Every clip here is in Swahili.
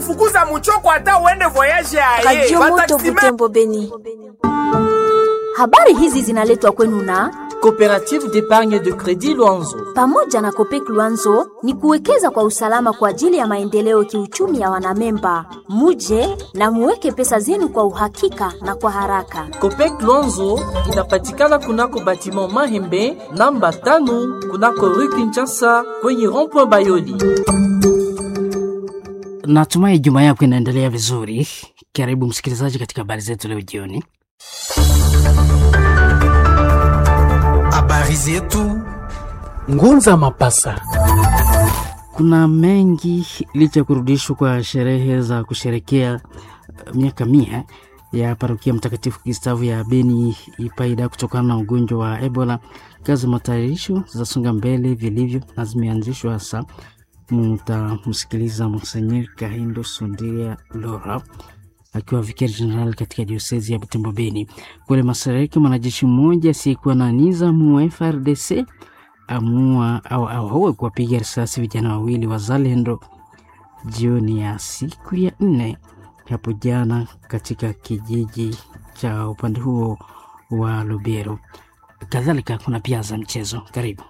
kufukuza muchoko hata uende voyage aye. Radio Moto Bataximene- Butembo Beni. Habari hizi zinaletwa kwenu na Coopérative d'épargne de crédit Luanzo. pamoja na Kopek Luanzo ni kuwekeza kwa usalama kwa ajili ya maendeleo kiuchumi ya wanamemba. Muje na muweke pesa zenu kwa uhakika na kwa haraka. Copec Luanzo inapatikana kunako batiment Mahembe namba tano kunako rue Kinshasa kwenye rond-point Bayoli. Natumai juma yako inaendelea vizuri. Karibu msikilizaji katika habari zetu leo jioni. Habari zetu Ngunza Mapasa. Kuna mengi licha ya kurudishwa kwa sherehe za kusherekea uh, miaka mia ya parokia Mtakatifu Gustavu ya Beni Ipaida kutokana na ugonjwa wa Ebola. Kazi za matayarisho zasonga mbele vilivyo na zimeanzishwa hasa. Mtamsikiliza Monsenyer Kahindo Sundiria Lora akiwa vikari jenerali katika diosezi ya Butembo Beni. Kule mashariki, mwanajeshi mmoja asiyekuwa na nizamu wa FRDC amua au auawe kuwapiga risasi vijana wawili wazalendo jioni ya siku ya nne hapo jana katika kijiji cha upande huo wa Lubero. Kadhalika kuna pia za mchezo. Karibu.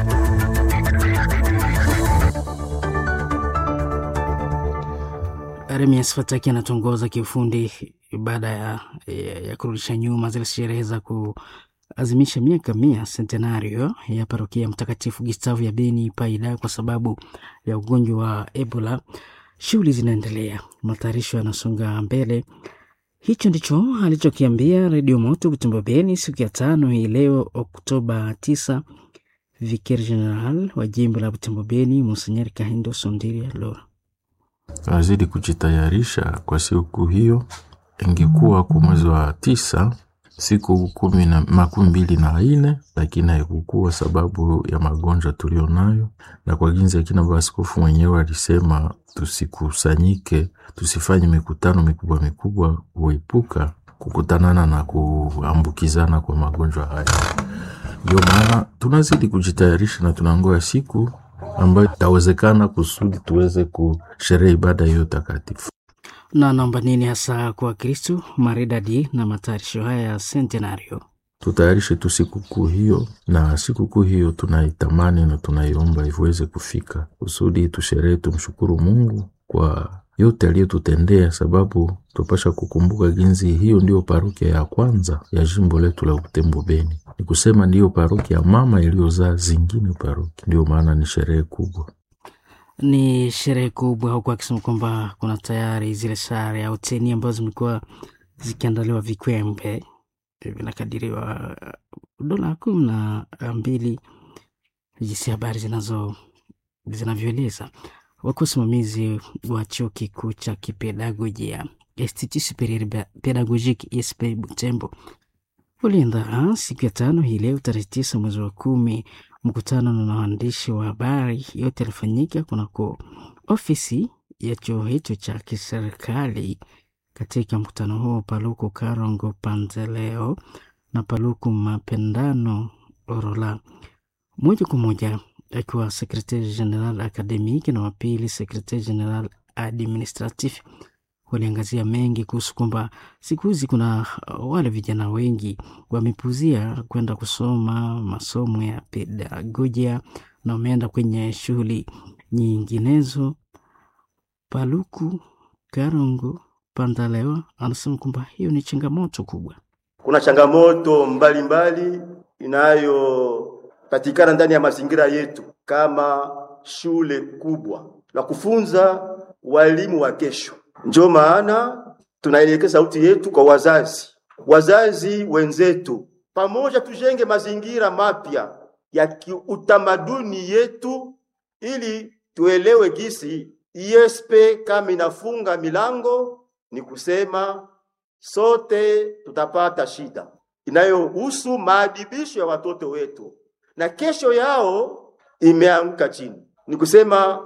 Remias Fataki anatongoza kiufundi baada ya, ya, ya kurudisha nyuma zile sherehe za kuazimisha miaka mia centenario ya parokia Mtakatifu Gustavu ya Beni Paida kwa sababu ya ugonjwa wa Ebola. Shughuli zinaendelea, matayarisho yanasonga mbele. Hicho ndicho alichokiambia Redio Moto Butembo Beni siku ya tano hii leo Oktoba 9 Vicaire General wa jimbo la Butembo Beni Monsenyer Kahindo Sondiria Lora. Tunazidi kujitayarisha kwa siku hiyo. Ingekuwa kwa mwezi wa tisa siku kumi na makumi mbili na ine, lakini haikukuwa sababu ya magonjwa tulionayo, na kwa ginzi akina baba askofu mwenyewe alisema tusikusanyike, tusifanye mikutano mikubwa mikubwa, kuepuka kukutanana na kuambukizana kwa magonjwa haya. Ndio maana tunazidi kujitayarisha na tunangoja siku ambayo itawezekana kusudi tuweze kusherehe ibada hiyo takatifu. na naomba nini hasa kwa Kristu maridadi na matayarisho haya ya centenario. Tutayarishe tu sikukuu hiyo, na sikukuu hiyo tunaitamani na tunaiomba iweze kufika kusudi tusherehe, tumshukuru Mungu kwa yote aliyotutendea, sababu tupasha kukumbuka ginzi hiyo ndiyo parokia ya kwanza ya jimbo letu la Butembo Beni, ni kusema ndiyo parokia ya mama iliyozaa zingine parokia. Ndiyo maana ni sherehe kubwa. Ni sherehe kubwa, huku akisema kwamba kuna tayari zile sare au teni ambazo zimekuwa zikiandaliwa vikwembe vinakadiriwa dola kumi na mbili jinsi habari zinazo zinavyoeleza. Wakuwa wasimamizi wa chuo kikuu cha kipedagojia Institut Superieur Pedagogique ISP Butembo uliandaa siku ya tano hii leo tarehe tisa mwezi wa kumi mkutano na waandishi wa habari. Yote yalifanyika kunako ofisi ya chuo hicho cha kiserikali. Katika mkutano huo, Paluku Karongo Panzeleo na Paluku Mapendano Orola, moja kwa moja akiwa sekretari general akademiki na wapili sekretari general administratif waliangazia mengi kuhusu kwamba siku hizi kuna wale vijana wengi wamepuzia kwenda kusoma masomo ya pedagojia na wameenda kwenye shughuli nyinginezo. Paluku Karongo Pandalewa anasema kwamba hiyo ni changamoto kubwa. Kuna changamoto mbalimbali inayopatikana ndani ya mazingira yetu kama shule kubwa la kufunza walimu wa kesho. Ndio maana tunaelekeza sauti yetu kwa wazazi, wazazi wenzetu, pamoja tujenge mazingira mapya ya kiutamaduni yetu, ili tuelewe gisi ISP kama inafunga milango, ni kusema sote tutapata shida inayohusu maadibisho ya watoto wetu, na kesho yao imeanguka chini. Ni kusema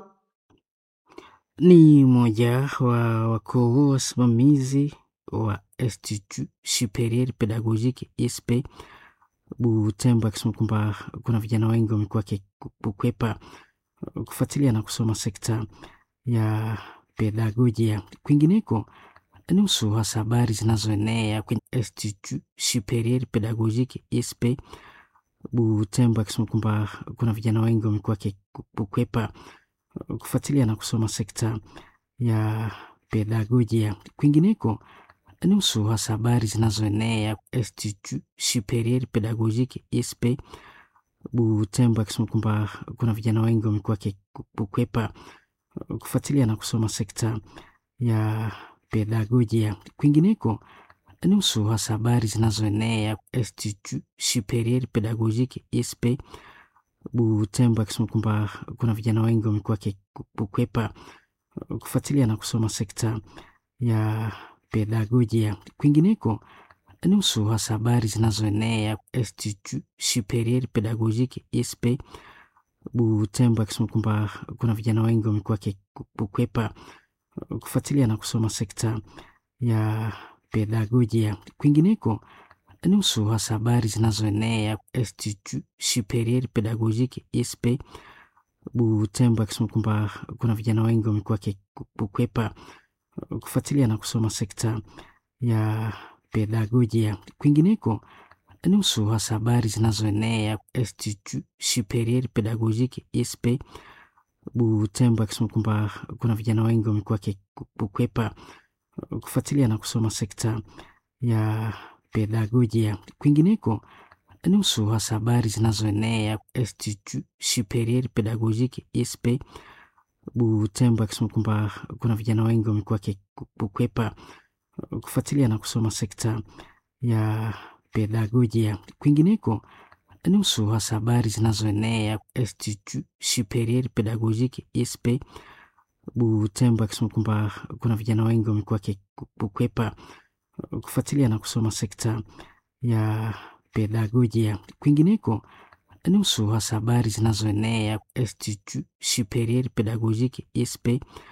Ni mmoja wa wakuu wasimamizi wa Institut Superieur Pedagogique ISP Butembo, akisema kwamba kuna vijana wengi wamekuwa wakikwepa kufuatilia na kusoma sekta ya pedagojia. Kwingineko, nusu hasa habari zinazoenea kwenye Institut Superieur Pedagogique ISP Butembo, akisema kwamba kuna vijana wengi wamekuwa wakikwepa kufuatilia na kusoma sekta ya pedagojia. Kwingineko, nusu hasa habari zinazoenea Institut Superieur Pedagogique ISP Butembo, akisema kwamba kuna vijana wengi wamekuwa wakikwepa kufuatilia na kusoma sekta ya pedagojia. Kwingineko, nusu hasa habari zinazoenea Institut Superieur Pedagogique ISP Butembo, akisema kwamba kuna vijana wengi wamekuwa wakikwepa kufuatilia na kusoma sekta ya pedagojia. Kwingineko, nusu hasa habari zinazoenea Institut Superieur Pedagogique ISP Butembo, akisema kwamba kuna vijana wengi wamekuwa wakikwepa kufuatilia na kusoma sekta ya pedagojia. Kwingineko, nusu hasa habari zinazoenea Institut Superieur Pedagogique ISP Butembo, akisema kwamba kuna vijana wengi wamekuwa wakikwepa kufuatilia na kusoma sekta ya pedagojia. Kwingineko, nusu hasa habari zinazoenea Institut Superieur Pedagogique ISP Butembo, akisema kwamba kuna vijana wengi wamekuwa wakikwepa kufuatilia na kusoma sekta ya pedagojia. Kwingineko, nusu hasa habari zinazoenea Institut Superieur Pedagogique ISP Butembo, akisema kwamba kuna vijana wengi wamekuwa wakikwepa kufuatilia na kusoma sekta ya pedagojia. Kwingineko, nusu hasa habari zinazoenea Institut Superieur Pedagogique ISP Butembo, akisema kwamba kuna vijana wengi wamekuwa wakikwepa kufuatilia na kusoma sekta ya pedagojia. Kwingineko, nusu hasa habari zinazoenea Institut Superieur Pedagogique ISP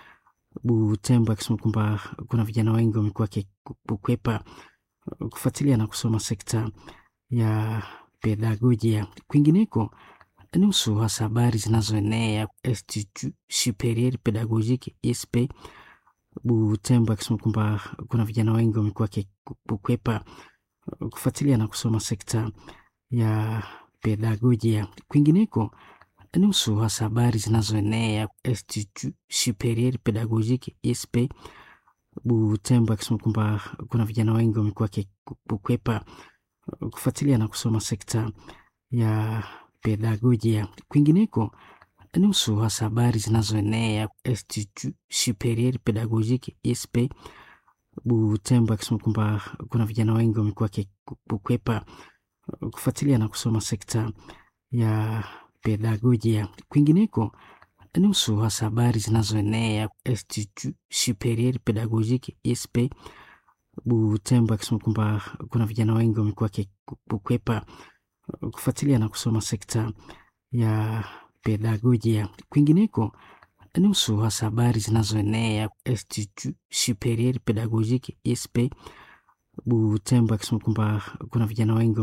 Butembo, akisema kwamba kuna vijana wengi wamekuwa wakikwepa kufuatilia na kusoma sekta ya pedagojia. Kwingineko, nusu hasa habari zinazoenea Institut Superieur Pedagogique ISP Butembo, akisema kwamba kuna vijana wengi wamekuwa wakikwepa kufuatilia na kusoma sekta ya pedagojia. Kwingineko, nusu hasa habari zinazoenea Institut Superieur Pedagogique ISP Butembo, akisema kwamba kuna vijana wengi wamekuwa wakikwepa kufuatilia na kusoma sekta ya pedagojia. Kwingineko, nusu hasa habari zinazoenea Institut Superieur Pedagogique ISP Butembo, akisema kwamba kuna vijana wengi wamekuwa wakikwepa kufuatilia na kusoma sekta ya pedagojia. Kwingineko, nusu hasa habari zinazoenea Institut Superieur Pedagogique ISP Butembo, akisema kwamba kuna vijana wengi wamekuwa wakikwepa kufuatilia na kusoma sekta ya pedagojia. Kwingineko, nusu hasa habari zinazoenea Institut Superieur Pedagogique ISP Butembo, akisema kwamba kuna vijana wengi